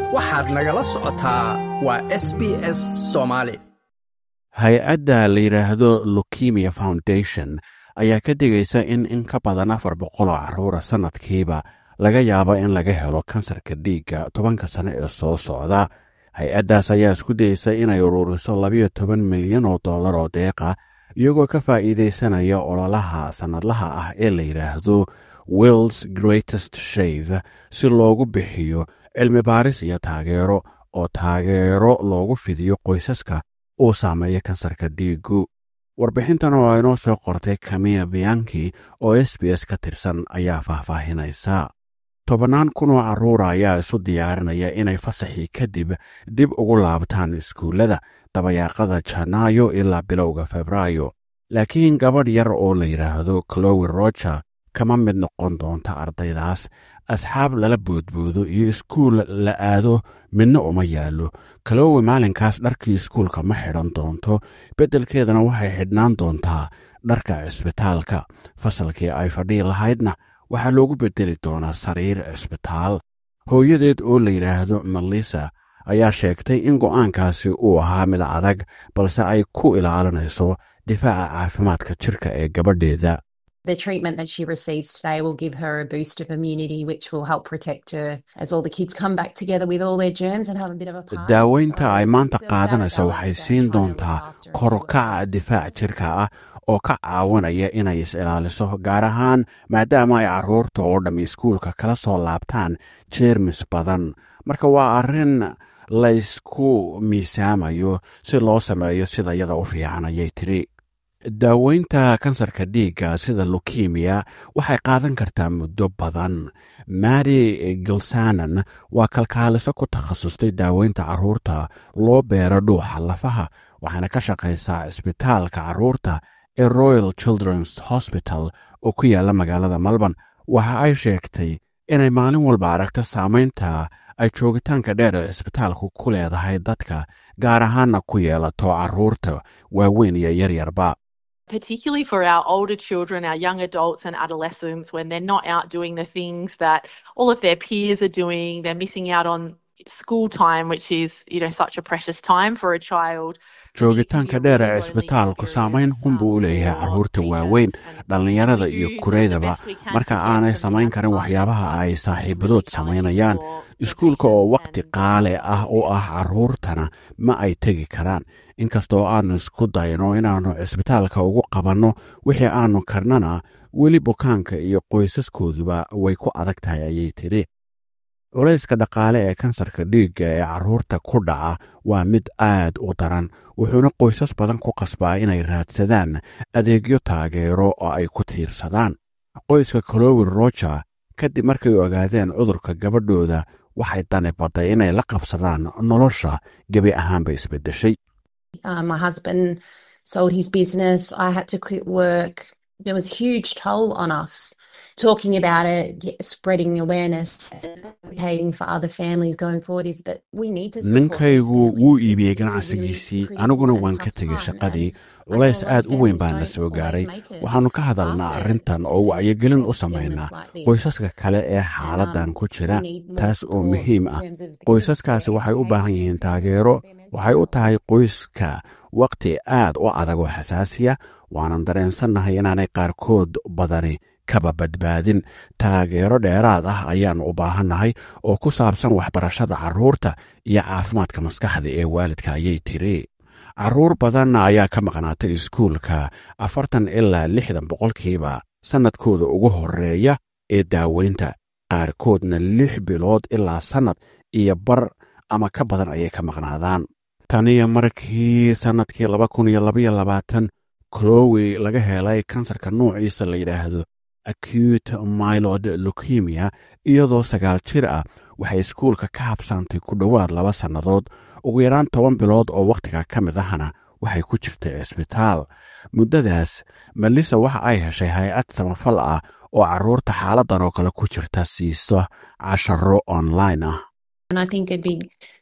waxaad nagala socotaa waa s b s soomaali hay-adda la yidhaahdo lukemia foundation ayaa ka digaysa in in ka badan afar boqol oo carruura sannadkiiba laga yaabo in laga helo kansarka dhiigga tobanka sane ee soo socda hay-addaas ayaa isku dayeysa inay ururiso labayo toban milyan oo dollar oo deeqa iyagoo ka faa'iidaysanaya ololaha sannadlaha ah ee la yidhaahdo wills greatest shave si loogu bixiyo cilmi baaris iyo taageero oo taageero loogu fidiyo qoysaska uu saameeya kansarka dhiiggu warbixintan oo inoo soo qortay kamiya biyanki oo s b s ka tirsan ayaa faahfaahinaysa tobannaan kun oo carruura ayaa isu diyaarinaya inay fasaxii kadib dib ugu laabtaan iskuullada dabayaaqada janaayo ilaa bilowga febraayo laakiin gabadh yar oo la yidhaahdo clowi roger kama mid noqon doonta ardaydaas asxaab lala boodboodo iyo iskuul la aado midna uma yaallo kalowi maalinkaas dharkii iskuulka ma xidhan doonto beddelkeedana waxay xidhnaan doontaa dharka cisbitaalka fasalkii ay fadhii lahaydna waxaa loogu beddeli doonaa sariir cisbitaal hooyadeed oo la yidhaahdo melissa ayaa sheegtay in go'aankaasi uu ahaa mid adag balse ay ku ilaalinayso difaaca caafimaadka jirka ee gabadheeda The treatment that she receives today will give her a boost of immunity, which will help protect her as all the kids come back together with all their germs and have a bit of a party. daaweynta So ay it's- maanta it's a qaadanayso balance waxay to siin try to look doontaa after and kor u do what kaca is difaac jirka ah oo ka caawinaya inay is-ilaaliso gaar ahaan maadaama ay carruurta oo dhamm iskuulka kala soo laabtaan jeermis badan marka waa arrin laysku miisaamayo si loo sameeyo sida yada u fiican ayay tidhi daaweynta kansarka dhiigga sida lukemiya waxay qaadan kartaa muddo badan mary gilsanan waa kalkaaliso ku takhasustay daaweynta carruurta loo beero dhuuxa lafaha waxaana ka shaqaysaa cisbitaalka carruurta ee royal children's hospital oo ku yaalla magaalada melbourne waxa ay sheegtay inay maalin walba aragto saamaynta ay joogitaanka dheer ee cisbitaalku ku leedahay dadka gaar ahaanna ku yeelato carruurta waaweyn iyo yaryarba particularly for our older children, our young adults and adolescents, when they're not out doing the things that all of their peers are doing, they're missing out on school time, which is, you know, such a precious time for a child. joogitaanka dheer ee cisbitaalku saamayn xun buu u leeyahay carruurta waaweyn dhallinyarada iyo kureydaba marka aanay samayn karin waxyaabaha ay saaxiibadood samaynayaan iskuulka oo wakhti qaale ah u ah carruurtana ma ay tegi karaan inkastoo aannu isku dayno inaannu cisbitaalka ugu qabanno wixii aannu karnana weli bukaanka iyo qoysaskooduba way ku adag tahay ayay tidhi culayska dhaqaale ee kansarka dhiigga ee carruurta ku dhaca waa mid aad u daran wuxuuna qoysas badan ku qasbaa inay raadsadaan adeegyo taageero oo ay ku tiirsadaan qoyska colowi roger kadib markay ogaadeen cudurka gabadhooda waxay dani badday inay la qabsadaan nolosha gebi ahaanba isbeddeshay Uh, my husband sold his business. I had to quit work. There was a huge toll on us. Talking about it, get- spreading awareness, and advocating for other families going forward is that we need to. support these ninkaygu families. wuu It's- iibiyey it's a really ganacsigiisii critical aniguna and waan tough ka tegey time, shaqadii and I culays know a lot aad of u weyn families baan na don't soo always gaaray make it waxaannu ka hadalnaa after arrintan oo wacyigelin u samaynaa illness like this. qoysaska kale ee And, xaaladan um, ku jira we need more taas oo support muhiim in ah terms of the qoysaskaasi waxay u baahan yihiin taageero waxay u tahay qoyska wakhti aad u adag oo xasaasiya waanan dareensannahay inaanay qaarkood badani kaba badbaadin taageero dheeraad ah ayaannu u baahannahay oo ku saabsan waxbarashada carruurta iyo caafimaadka maskaxda ee waalidka ayay tiri carruur badan ayaa ka maqnaatay iskuulka afartan ilaa lixdan boqolkiiba sannadkooda ugu horreeya ee daaweynta qaarkoodna lix bilood ilaa sannad iyo bar ama ka badan ayay ka maqnaadaan taniyo markii sannadkii laba kun iyo labaiyo labaatan clowi laga helay kansarka nuuciisa la yidhaahdo acute milod lukemia iyadoo sagaal jir ah waxay iskuulka ka habsaantay ku dhowaad laba sannadood ugu yaraan toban bilood oo wakhtiga ka mid ahna waxay ku jirtay cisbitaal muddadaas melissa waxa ay heshay hay-ad samafal ah oo carruurta xaaladan oo kale ku jirta siiso casharo online ah And I think a big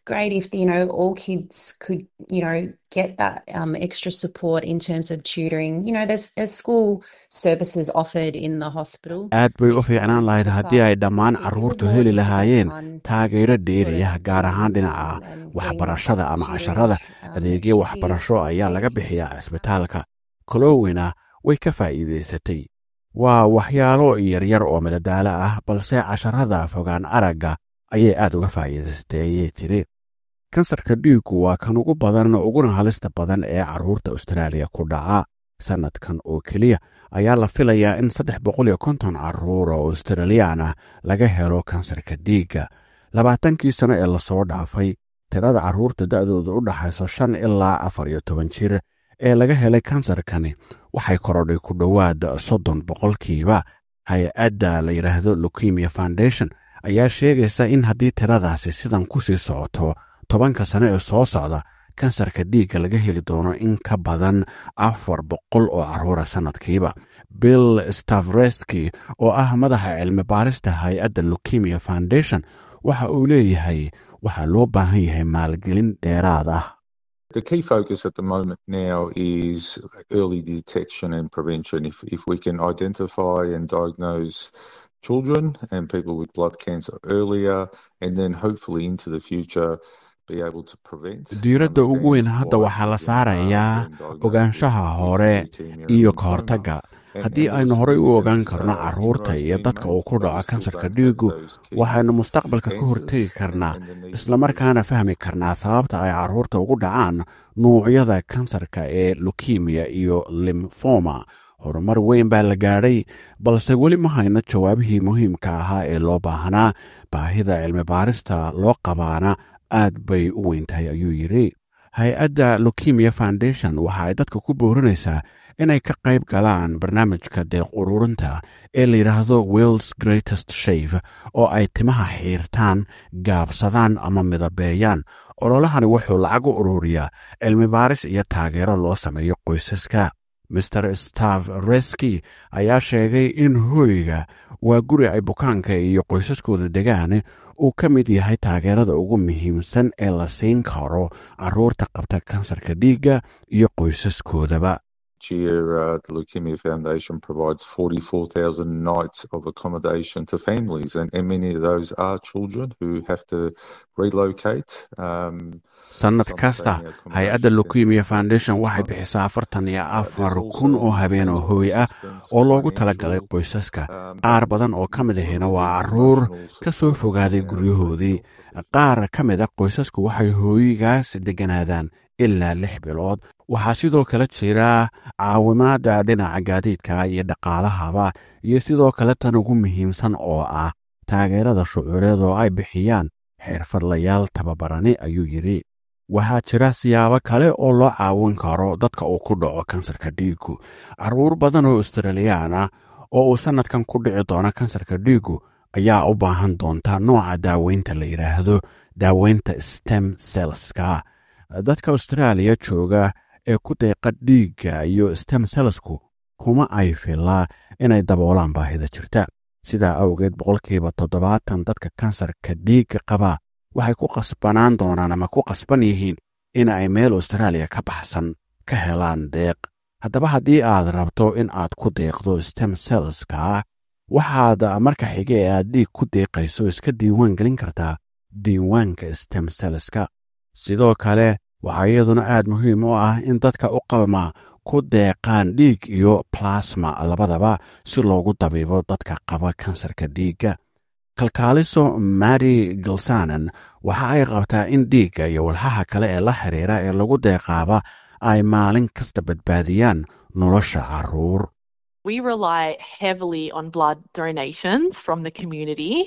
great if you know all kids could you know get that um, extra support in terms of tutoring. You know, there's there's school services offered in the hospital. aad bay u fiicnaan lahayd haddii ay dhammaan carruurtu heli lahaayeen taageero dheeriyah gaar ahaan dhinaca waxbarashada ama casharada adeegyo waxbarasho ayaa laga bixiyaa cisbitaalka kolowina way ka faa'iidaysatay waa waxyaalo yaryar oo madadaalo ah balse casharada fogaan aragga ayay aad uga faa'iidaysatay ayay tiri kansarka dhiiggu waa kan ugu badan uguna halista badan ee carruurta austraaliya ku dhaca sannadkan oo keliya ayaa la filayaa in saddex boqol iyo konton carruur oo australiyaan ah laga helo kansarka dhiigga labaatankii sano ee lasoo dhaafay tirada carruurta da'dooda u dhaxayso shan ilaa afar iyo toban jir ee laga helay kansarkani waxay korodhay ku dhowaad soddon boqolkiiba hay-adda la yidhaahdo lukemia foundation ayaa sheegaysa in haddii tiradaasi sidan ku sii socoto tobanka sano ee soo socda kansarka dhiigga laga heli doono in ka badan afar boqol oo carruura sannadkiiba bill stavreski oo ah madaxa cilmi baarista hay-adda lukemia foundation waxa uu leeyahay waxaa loo baahan yahay maalgelin dheeraad ah The key focus at the moment now is early detection and prevention. If, if we can identify and diagnose children and people with blood cancer earlier, and then hopefully into the future be able to prevent. diiradda ugu weyn hadda waxaa la saarayaa ogaanshaha hore iyo ka hortagga haddii aynu horey u ogaan karno carruurta iyo dadka uu ku dhaco kansarka dhiiggu waxaynu mustaqbalka ka hortegi karnaa islamarkaana fahmi karnaa sababta ay carruurta ugu dhacaan nuucyada kansarka ee lukemiya iyo limfoma horumar weyn baa la gaadhay balse weli ma hayno jawaabihii muhiimka ahaa ee loo baahnaa baahida cilmi baarista loo qabaana aad bay u weyn tahay ayuu yidhi hay-adda lukemia foundation waxa ay dadka ku boorinaysaa inay ka qayb galaan barnaamijka deeq ururinta ee la yidhaahdo wills greatest shave oo ay timaha xiirtaan gaabsadaan ama midabeeyaan ololahani wuxuu lacag u ururiyaa cilmi baaris iyo taageero loo sameeyo qoysaska master stav reski ayaa sheegay in hooyga waa guri ay bukaanka iyo qoysaskooda degaan uu ka mid yahay taageerada ugu muhiimsan ee la siin karo carruurta qabta kansarka dhiigga iyo qoysaskoodaba year, uh, the Leukemia Foundation provides 44,000 nights of accommodation to families, and, and many of those are children who have to relocate. Um, sannad kasta hay-adda lukemia foundation waxay bixisaa afartan iyo afar kun oo habeen oo hooy ah oo loogu talagalay qoysaska qaar badan oo ka mid ahina waa carruur ka soo fogaaday guryahoodii qaar ka mid a qoysasku waxay hooyigaas degganaadaan ilaa lix bilood waxaa sidoo kale jira caawimaada dhinaca gaadiidka iyo dhaqaalahaba iyo sidoo kale tan ugu muhiimsan oo ah taageerada shucuureed oo ay bixiyaan xirfadlayaal tababarani ayuu yidhi waxaa jira siyaabo kale oo loo caawin karo dadka uu ku dhaco kansarka dhiiggu carruur badan oo australiyaan ah oo uu sannadkan ku dhici doono kansarka dhiiggu ayaa u baahan doonta nooca daaweynta la yidhaahdo daaweynta stem selska dadka austraaliya jooga ee ku deeqa dhiigga iyo stem selsku kuma ay filaa inay daboolaan baahida jirta sidaa awgeed boqolkiiba toddobaatan dadka kansarka dhiigga qaba waxay ku qasbanaan doonaan ama ku qasban yihiin in ay meel austraaliya ka baxsan ka helaan deeq haddaba haddii aad rabto in aad ku deeqdo stem selska waxaad marka xige ee aad dhiig ku deeqayso iska diiwaan gelin kartaa diiwaanka stem selska sidoo kale waxaa iyaduna aad muhiim u ah in dadka u qalma ku deeqaan dhiig iyo plasma labadaba si loogu dabiibo dadka qaba kansarka dhiigga kalkaaliso mary gilsanan waxa ay qabtaa in dhiigga iyo walxaha kale ee la xiriira ee lagu deeqaaba ay maalin kasta badbaadiyaan nolosha carruur We rely heavily on blood donations from the community.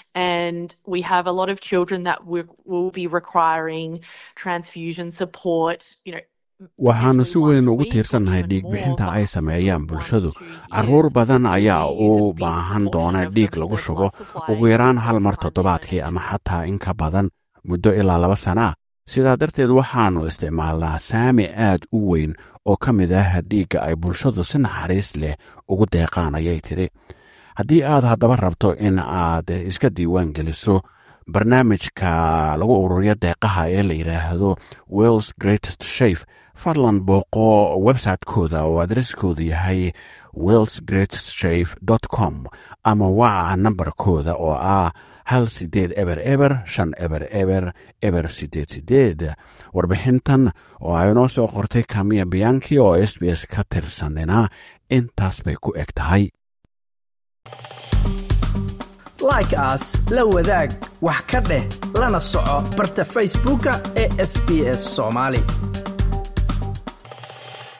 And we have a lot of children that we will be requiring transfusion support, you know. waxaannu si weyn ugu tiirsannahay dhiigbixinta ay sameeyaan bulshadu carruur badan ayaa u baahan doona dhiig lagu shubo ugu yaraan hal mar toddobaadkii ama xataa in ka badan muddo ilaa laba sana ah sidaa darteed waxaannu isticmaalnaa saami aad u weyn oo ka mid ah dhiigga ay bulshadu si naxariis leh ugu deeqaan ayay tidhi haddii aad haddaba rabto in aad iska diiwaan geliso barnaamijka lagu ururiyo deeqaha ee la yidhaahdo wells greatest shafe fadlan booqo website-kooda oo adreskoodu yahay wells greatest shafe com ama waca nambarkooda oo ah hal sideed eber eber shan eber eber eber sideed sideed warbixintan oo ay noo soo qortay kamiya biyanki oo s b s ka tirsanina intaas bay ku eg tahay like aas la wadaag wax ka dheh lana soco barta facebooka ee sb s soomaali